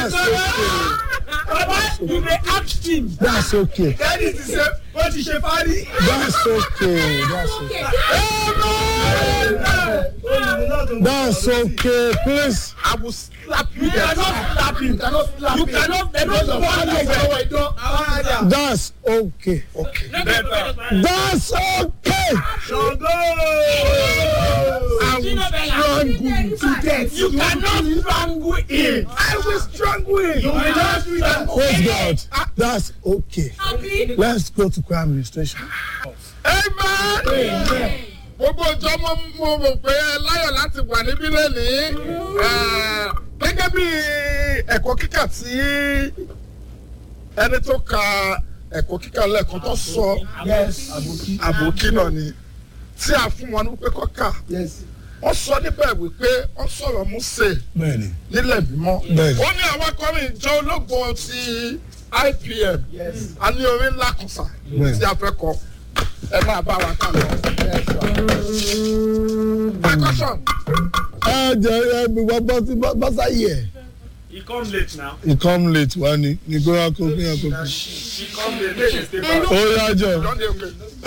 that's okay baba you dey ask him. that's okay kẹ́ni ti ṣe ó ti ṣe fárí. that's okay that's okay that's okay please I will slap you. You cannot slap him. You cannot slap him. You cannot. They don't slap you. that's okay okay that's okay I will strangle you to death. You cannot strangle him. I will strangle him. You will not strangle praise God that's okay let's go to crime administration. Amen. Gbogbo ìjọ mo mo rò pé ẹ láyọ̀ láti wà níbí lónìí. Eh, Gẹ́gẹ́ bí ẹ̀kọ́ kíkà tí ẹni tó ka ẹ̀kọ́ kíkà lẹ́ẹ̀kan tó sọ àbòkí náà ni tí a fún wọn ní pé kọ́ kà. Wọ́n sọ níbẹ̀ wípé wọ́n sọ̀rọ̀ Mósè bẹ́ẹ̀ni nílẹ̀ mímọ́. Bẹ́ẹ̀ni. ó ní àwọn akọrin ìjọ ológun ti IPM a ní orin ńlá kan sà Bẹ́ẹ̀ni. tí a fẹ́ kọ ẹ máa bá wa kà lọ. percussion ẹ jẹ ẹ bí wọ́n bọ́ sí bọ́sà yẹ. He come late now. he come late wa ni ni kó wá kó kí ẹ kó kí. He come late. Make him stay back. ó yájọ don dey okay.